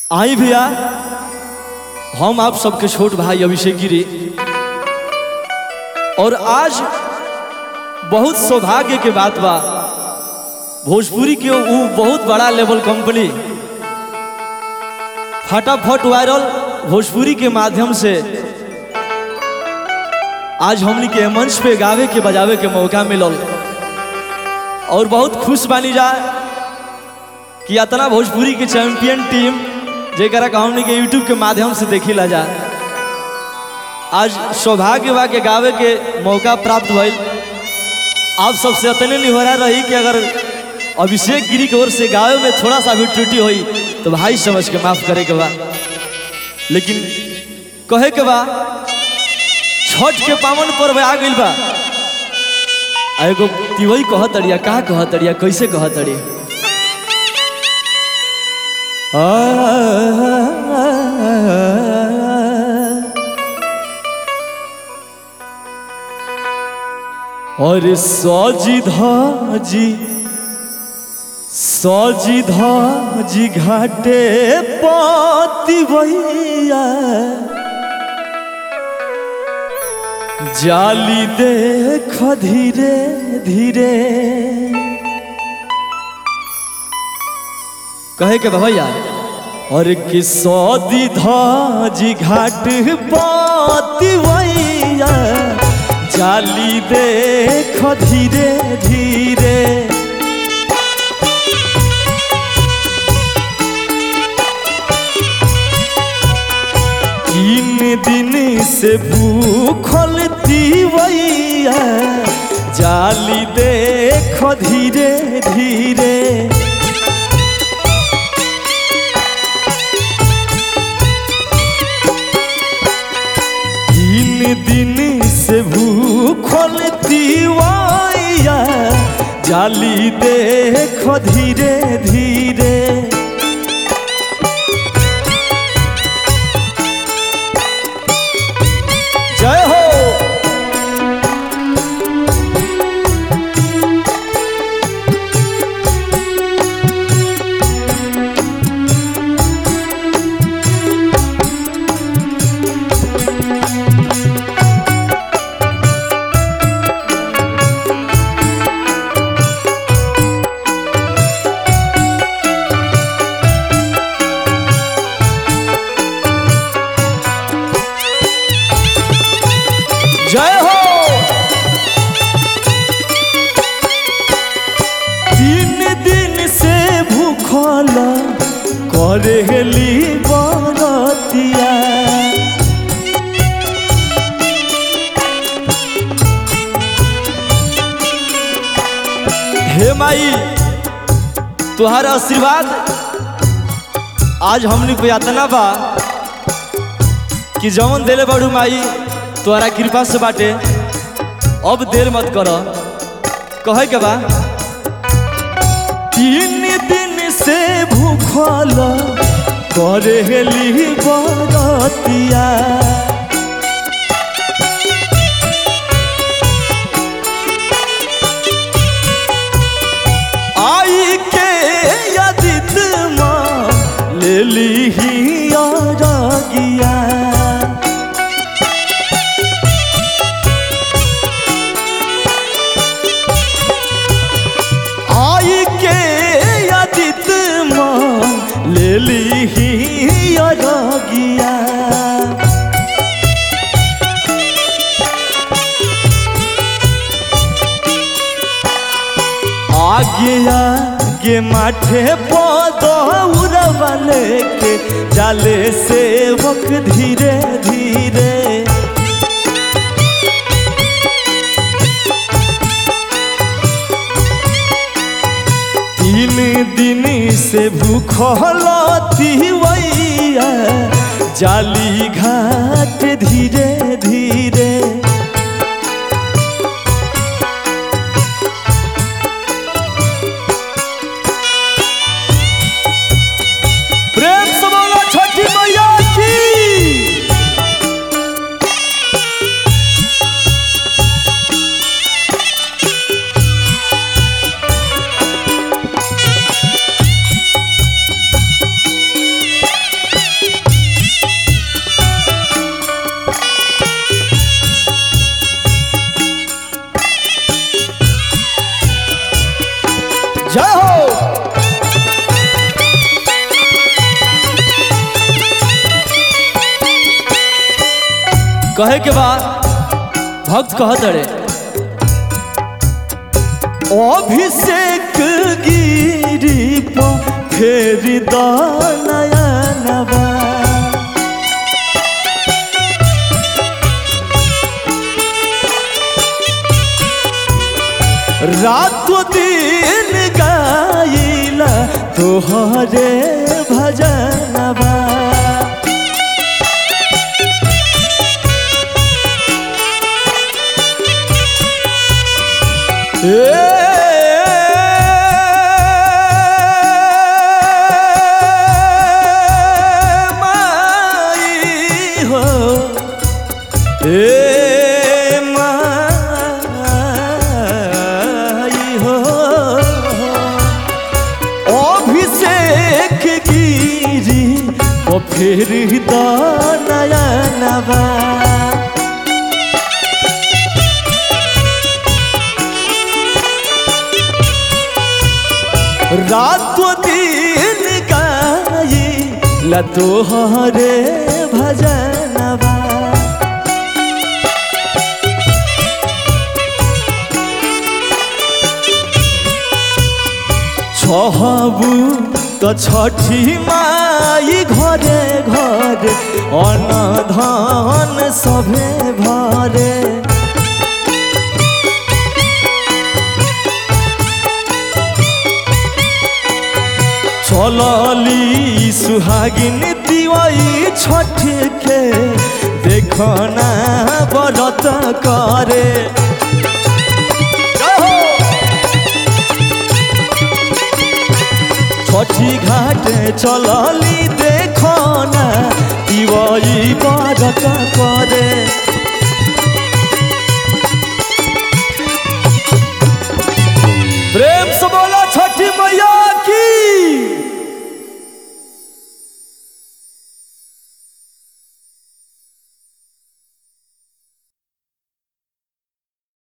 आई भैया हम आप सबके छोट भाई अभिषेक गिरी और आज बहुत सौभाग्य के बात बा भोजपुरी के वो बहुत बड़ा लेवल कंपनी फटाफट वायरल भोजपुरी के माध्यम से आज हमनी के मंच पे गावे के बजावे के मौका मिलल और बहुत खुश बानी जा कि इतना भोजपुरी के चैंपियन टीम जेकरा का हमनी के यूट्यूब के माध्यम से देखी ला जा आज सौभाग्य बा के गावे के मौका प्राप्त भइल आप सबसे अतने निहोरा रही कि अगर अभिषेक गिरी की ओर से गावे में थोड़ा सा भी त्रुटि हुई तो भाई समझ के माफ करे के बा लेकिन कहे के बा छठ के पावन पर्व आ गइल बा आ एगो तिवई कहत अड़िया का कहत अड़िया कैसे कहत अड़िया और सजी धाजी सजी धाजी घाटे पाती भैया जाली देख धीरे धीरे कहे के बा भैया और कि सौदी धाजी घाट पाती भैया जाली देख धीरे धीरे तीन दिन से भूखल तीवैया जाली देख धीरे धीरे तीन दिन से भूखल तीवैया जाली देख धीरे धीरे जय हो जय हो तीन दिन से भूखल करेली बरतिया हे माई तुहार आशीर्वाद आज हमनी पे यातना बा कि जवन देले बड़ू माई तोहरा कृपा से बाटे अब देर मत कर कहे के बा तीन दिन से भूखल करेली बरतिया आई के यदित माँ ले ली ही गिया आई के यदित माँ ले ली ही गिया आगे आगे माठे पदौरवा लेके जाले सेवक धीरे धीरे तीन दिन से भूखल तिवैया जाली घाट धीरे धीरे प्रेम से बोलो छठी मैया की कहे के बाद भक्त कहत रे अभिषेक गिरी पर फेर दनयनवा रात दिन गाइला तोहरे भजनवा माई हो ए माई हो अभिषेक गिरी ओ फिर दनयनवा रात दिन गाई ला तोहरे भजनवा छहबू तो छठी माई घरे घरे अन्न धन सभे भरे चलली सुहागिन दिवाई छठ के देखना बरत करे छठी घाट चलली देखना दिवाई बरत करे प्रेम से बोला छठी मैया की